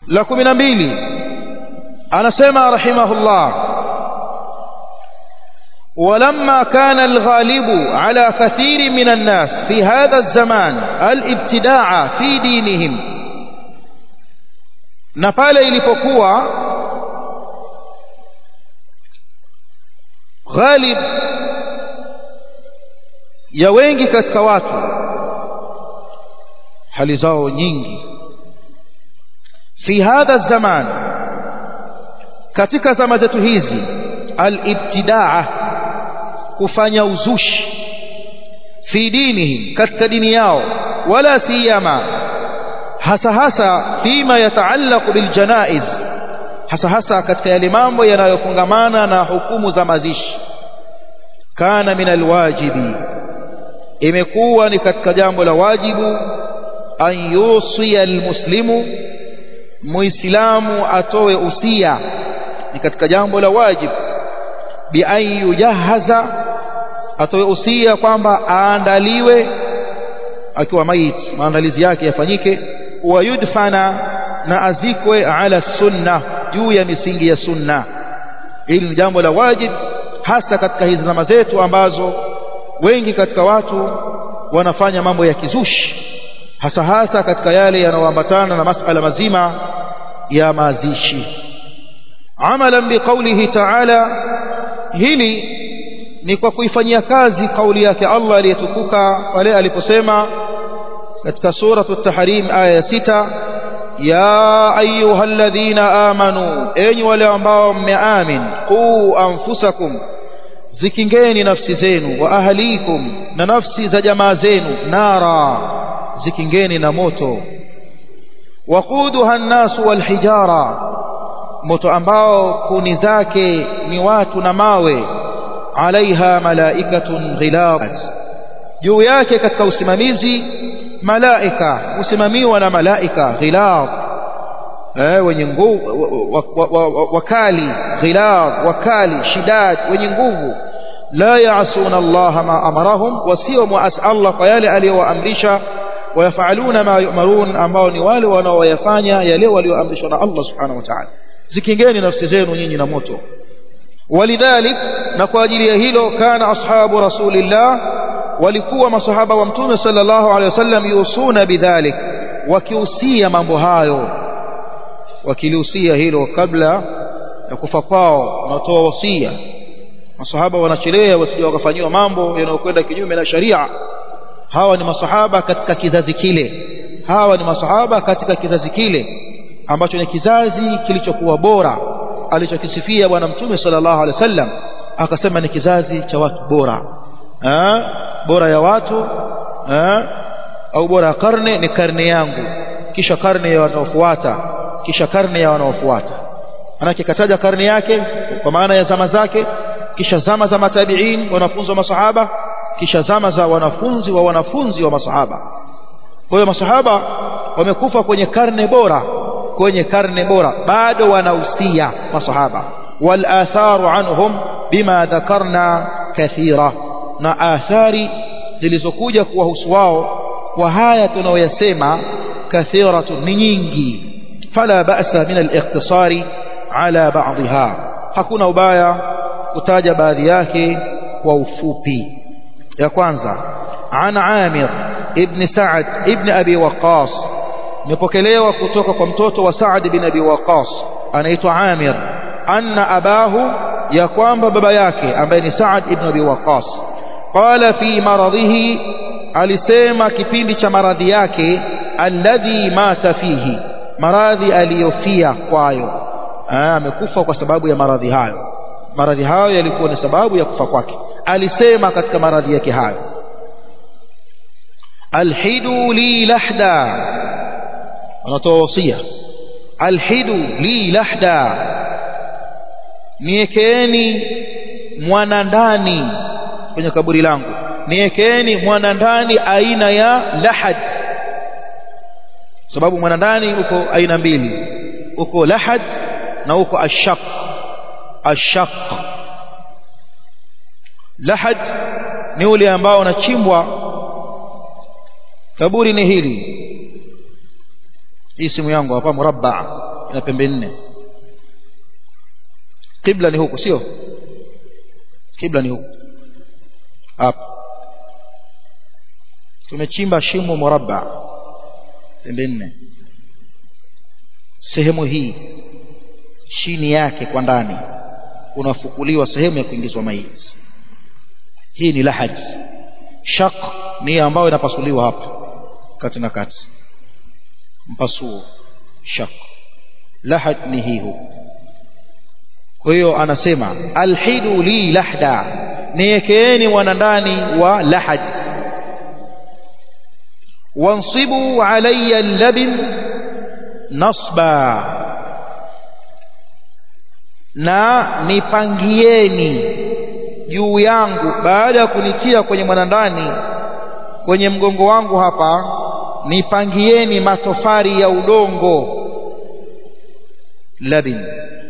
la kumi na mbili anasema rahimahullah ولما كان الغالب على كثير من الناس في هذا الزمان الابتداع في دينهم na pale ilipokuwa ghalib ya wengi katika watu hali zao nyingi fi hadha zaman katika zama zetu hizi al-ibtidaa kufanya uzushi fi dinihim katika dini yao wala siyama hasa hasa fima yataallaqu bil janaiz hasa hasa katika yale mambo yanayofungamana na hukumu za mazishi kana min alwajibi imekuwa ni katika jambo la wajibu an yusiya almuslimu muislamu atoe usia ni katika jambo la wajibu bi an yujahaza atoe usia kwamba aandaliwe akiwa maiti maandalizi yake yafanyike wa yudfana na azikwe ala sunna juu ya misingi ya sunna hili ni jambo la wajib hasa katika hizi zama zetu ambazo wengi katika watu wanafanya mambo ya kizushi hasa hasa katika yale yanayoambatana na masala mazima ya mazishi amalan biqaulihi ta'ala hili ni kwa kuifanyia kazi kauli yake Allah aliyetukuka pale aliposema katika suratu at-tahrim aya ya sita ya ayyuhalladhina amanu enyi wale ambao mmeamin qu anfusakum zikingeni nafsi zenu wa ahlikum na nafsi za jamaa zenu nara zikingeni na moto waquduha an-nasu wal hijara moto ambao kuni zake ni watu na mawe alaiha malaikatun ghilab juu yake katika usimamizi malaika usimamiwa na malaika ghilab eh wenye nguvu wakali ghilab wakali shidad wenye nguvu la yaasuna Allah ma amarahum wasio muas Allah kwa yale aliyowaamrisha wayafaluna ma yu'marun ambao ni wale wanaoyafanya yale walioamrishwa na Allah subhanahu wa ta'ala zikingeni nafsi zenu nyinyi na moto ولذلك na kwa ajili ya hilo kana ashabu rasulillah walikuwa masahaba wa mtume sallallahu alaihi wasallam yusuna bidhalik wakiusia mambo hayo wakiliusia hilo kabla ya kufa kwao wanatoa wasia masahaba wanachelea wasije wakafanyiwa mambo yanayokwenda kinyume na sharia hawa ni masahaba katika kizazi kile hawa ni masahaba katika kizazi kile ambacho ni kizazi kilichokuwa bora alichokisifia bwana mtume sallallahu alaihi wasallam akasema ni kizazi cha watu bora ha? bora ya watu ha? au bora ya karne ni karne yangu kisha karne ya wanaofuata kisha karne ya wanaofuata manake kataja karne yake kwa maana ya zama zake kisha zama za matabiin wanafunzi wa masahaba kisha zama za wanafunzi wa wanafunzi wa masahaba kwa hiyo masahaba wamekufa kwenye karne bora kwenye karne bora bado wanahusia masahaba wal atharu anhum bima dhakarna kathira na athari zilizokuja kuwahusu wao kwa haya tunaoyasema kathiratu ni nyingi fala ba'sa min al-iqtisari ala ba'dha hakuna ubaya kutaja baadhi yake kwa ufupi ya kwanza an Amir ibn Sa'ad ibn Abi Waqqas imepokelewa kutoka kwa mtoto wa Sa'ad bin Abi Waqqas anaitwa Amir anna abahu ya kwamba baba yake ambaye ni Sa'ad ibn Abi Waqqas qala fi maradhihi alisema kipindi cha maradhi yake alladhi mata fihi maradhi aliyofia kwayo amekufa kwa sababu ya maradhi hayo maradhi hayo yalikuwa ni sababu ya kufa kwake alisema katika maradhi yake hayo alhidu li lahda anatoa wasia alhidu li lahda niekeeni mwana ndani kwenye kaburi langu niekeeni mwana ndani aina ya lahad sababu mwana ndani uko aina mbili uko lahad na uko ashaq ashaq lahad ni ule ambao unachimbwa kaburi ni hili hii simu yangu hapa murabba ina pembe nne kibla ni huku sio kibla ni huku hapa tumechimba shimo murabba pembe nne sehemu hii chini yake kwa ndani unafukuliwa sehemu ya kuingizwa maiti hii ni lahaj shaq ni ambayo inapasuliwa hapa kati na kati mpasuo shaq lahad ni hii huku kwa hiyo anasema alhidu li lahda niekeeni mwanandani wa lahad wansibu alayya labin nasba na nipangieni juu yangu baada ya kunitia kwenye mwanandani kwenye mgongo wangu hapa nipangieni matofari ya udongo labin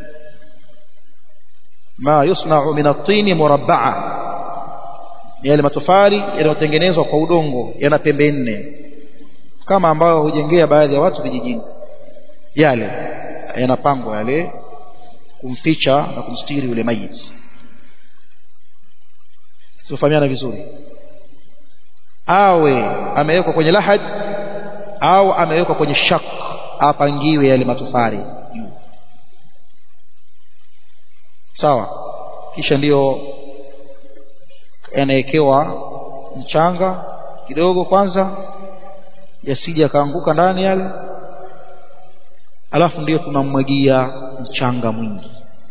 ma yusna'u min at-tin murabba'a yale matofari yanayotengenezwa kwa udongo yana pembe nne kama ambayo hujengea baadhi ya watu vijijini yale yanapangwa yale kumficha na kumstiri yule mayiti tufahamiana vizuri awe amewekwa kwenye lahad au amewekwa kwenye shak apangiwe yale matofari juu sawa kisha ndiyo yanawekewa mchanga kidogo kwanza yasije akaanguka ndani yale alafu ndiyo tunamwagia mchanga mwingi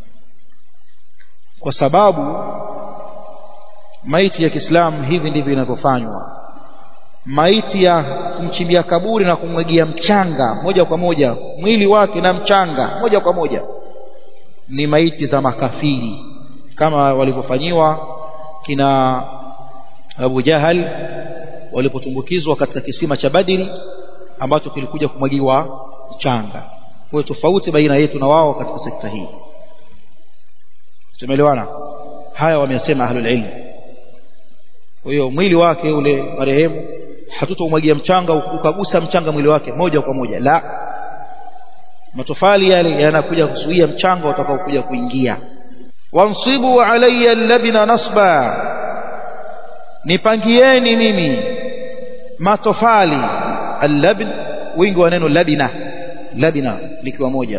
kwa sababu maiti ya Kiislamu hivi ndivyo inavyofanywa maiti ya kumchimbia kaburi na kumwagia mchanga moja kwa moja mwili wake na mchanga moja kwa moja ni maiti za makafiri kama walivyofanyiwa kina Abu Jahal walipotumbukizwa katika kisima cha Badiri ambacho kilikuja kumwagiwa mchanga kwa tofauti baina yetu na wao katika sekta hii tumeelewana haya wamesema ahlul ilm kwa hiyo mwili wake ule marehemu hatutomwagia mchanga ukagusa mchanga mwili wake moja kwa moja la matofali yale yanakuja kuzuia mchanga utakao kuja kuingia wansibu alayya labina nasba nipangieni mimi matofali allabn wingi wa neno labina labina likiwa moja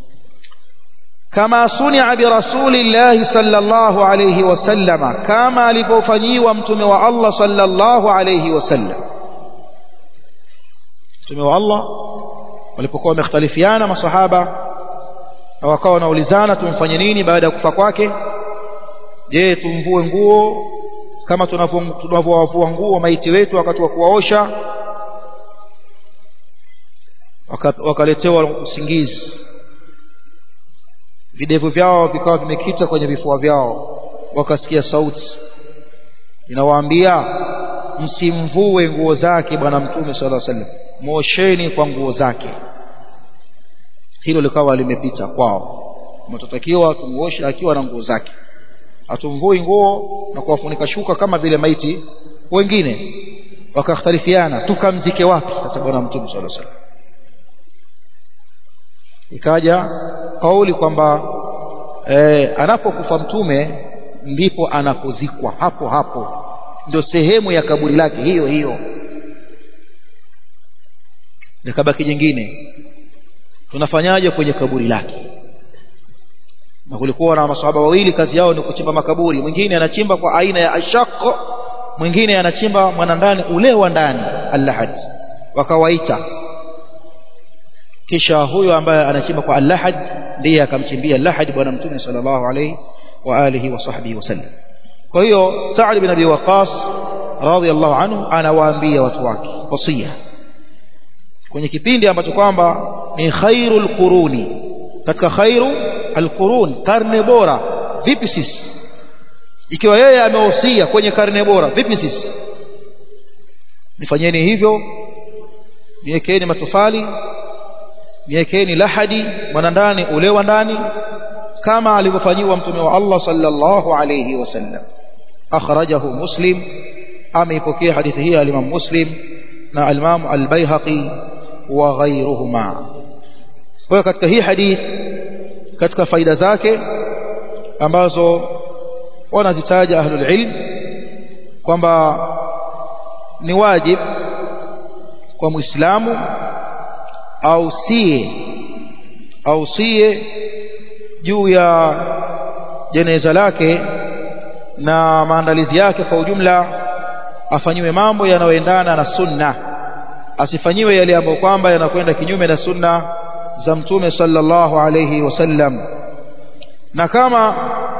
kama sunia bi rasulillahi sallallahu alayhi wasallama kama alipofanyiwa mtume wa Allah sallallahu alayhi wasallam mtume wa Allah walipokuwa wamekhtalifiana masahaba na wakawa wanaulizana tumfanye nini baada ya kufa kwake je tumvue nguo kama tunavyowavua nguo maiti wetu wakati wa kuwaosha wakaletewa usingizi videvu vyao vikawa vimekita kwenye vifua vyao wakasikia sauti inawaambia msimvue nguo zake bwana mtume sallallahu alaihi wasallam mosheni kwa nguo zake hilo likawa limepita kwao mtatakiwa tumuoshe akiwa na nguo zake hatumvui nguo na kuwafunika shuka kama vile maiti wengine wakakhtalifiana tukamzike wapi sasa bwana mtume sallallahu alaihi wasallam ikaja kauli kwamba eh, anapokufa mtume ndipo anapozikwa hapo hapo ndio sehemu ya kaburi lake hiyo hiyo likabaki jingine tunafanyaje kwenye kaburi lake na kulikuwa na masahaba wawili kazi yao ni kuchimba makaburi mwingine anachimba kwa aina ya ashaq mwingine anachimba mwanandani ule wa ndani allahad wakawaita kisha huyo ambaye anachimba kwa allahad ndiye akamchimbia allahad bwana mtume sallallahu alayhi wa alihi wa sahbihi wasallam kwa hiyo Sa'd bin Abi Waqqas radhiyallahu anhu anawaambia watu wake wasia kwenye kipindi ambacho kwamba ni khairul quruni katika khairu alqurun karne bora vipi sisi ikiwa yeye amehusia kwenye karne bora vipi sisi nifanyeni hivyo niwekeeni matofali niwekeeni lahadi mwanandani ule wa ndani kama alivyofanyiwa mtume wa Allah sallallahu alayhi wasallam akhrajahu muslim ameipokea hadithi hii al-Imam Muslim na al-Imam al-Baihaqi wa ghayruhuma kwa katika hii hadith katika faida zake ambazo wanazitaja ahlul ilm kwamba ni wajib kwa muislamu ausie ausie juu ya jeneza lake na maandalizi yake kwa ujumla afanyiwe mambo yanayoendana na sunna asifanyiwe yale ambayo kwamba yanakwenda kinyume na sunna za mtume sallallahu alayhi wasallam na kama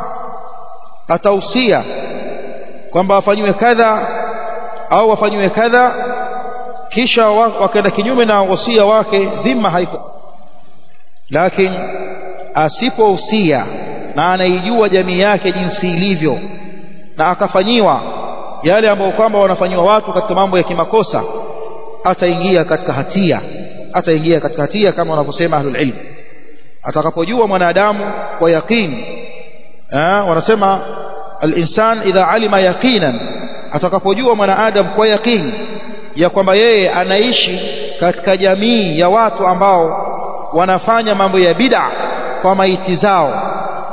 atausia kwamba afanyiwe kadha au afanyiwe kadha kisha wakaenda kinyume na wasia wake dhima haiko lakini asipousia na anaijua jamii yake jinsi ilivyo na akafanyiwa yale ambayo kwamba wanafanyiwa watu katika mambo ya kimakosa ataingia katika hatia ataingia katika hatia kama wanavyosema ahlul ilm atakapojua mwanadamu kwa yaqini wanasema al-insan idha alima yaqinan atakapojua mwanadamu kwa yaqini ya kwamba yeye anaishi katika jamii ya watu ambao wanafanya mambo ya bid'a kwa maiti zao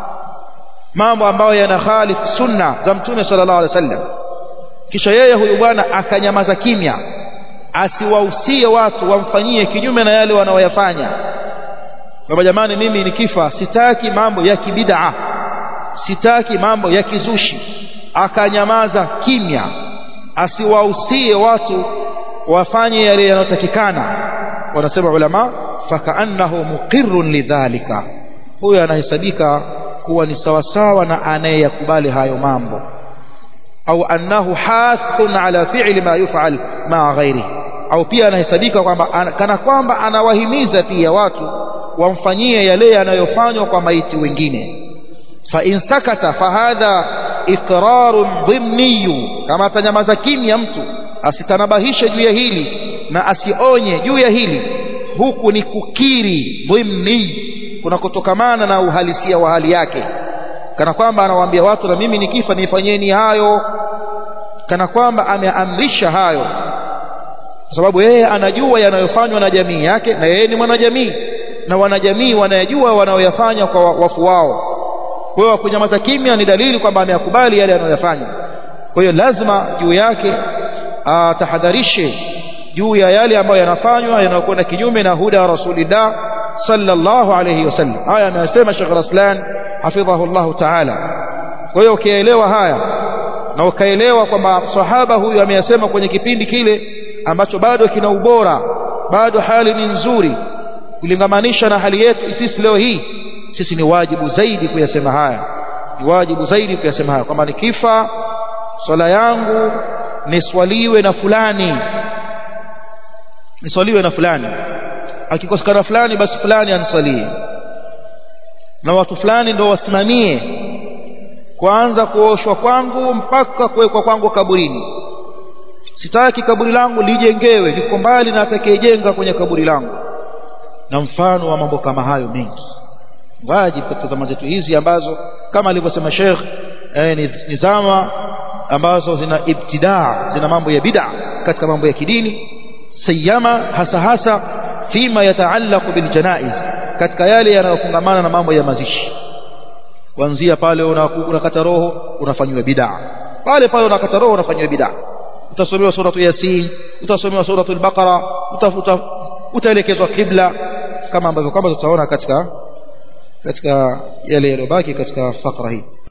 mambo ambayo yanakhalifu sunna za mtume sallallahu alaihi wasallam kisha yeye huyu bwana akanyamaza kimya asiwahusie watu wamfanyie kinyume na yale wanaoyafanya kwamba jamani mimi nikifa sitaki mambo ya kibid'a sitaki mambo ya kizushi akanyamaza kimya asiwahusie watu wafanye yale yanayotakikana wanasema ulama fakaannahu muqirrun lidhalika huyo anahesabika kuwa ni sawasawa na anayeyakubali hayo mambo au annahu hathun ala fi'li ma yuf'al ma ghairi au pia anahesabika kwamba ana, kana kwamba anawahimiza pia watu wamfanyie yale yanayofanywa kwa maiti wengine fa in sakata fahadha iqrarun dhimniyu kama atanyamaza kimya mtu asitanabahishe juu ya hili na asionye juu ya hili huku ni kukiri dhimni kuna kutokamana na uhalisia wa hali yake kana kwamba anawaambia watu na mimi nikifa nifanyeni hayo kana kwamba ameamrisha hayo kwa sababu yeye anajua yanayofanywa na jamii yake na yeye ni mwanajamii na wanajamii wanayajua wanayoyafanya kwa wafu wao kwa hiyo kunyamaza kimya ni dalili kwamba ameyakubali yale anayoyafanya kwa hiyo lazima juu yake atahadharishe juu ya yale ambayo yanafanywa yanayokwenda kinyume na huda rasulillah sallallahu alayhi wasallam haya ameyasema Sheikh Raslan hafidhahu Allah ta'ala kwa hiyo ukielewa haya na ukaelewa kwamba sahaba huyu ameyasema kwenye kipindi kile ambacho bado kina ubora bado hali ni nzuri kulingamanisha na hali yetu sisi leo hii sisi ni wajibu zaidi kuyasema haya ni wajibu zaidi kuyasema haya kwamba nikifa swala yangu niswaliwe na fulani niswaliwe na fulani akikosekana fulani basi fulani anisalie na watu fulani ndio wasimamie kwanza kuoshwa kwangu mpaka kuwekwa kwangu kaburini sitaki kaburi langu lijengewe liko mbali na atakayejenga kwenye kaburi langu na mfano wa mambo kama hayo mengi wajibu katika zama zetu hizi ambazo kama alivyosema Sheikh eh, ni, ni zama ambazo zina ibtidaa zina mambo ya bid'a katika mambo ya kidini sayama hasa hasa fima yataallaqu bil janaiz katika yale yanayofungamana na mambo ya mazishi kuanzia pale unakata roho unafanywa bid'a pale pale unakata roho unafanywa bid'a utasomewa suratu yasin utasomewa suratu al-baqara utafuta utaelekezwa kibla kama ambavyo kwamba tutaona katika katika yale yaliyobaki katika fakra hii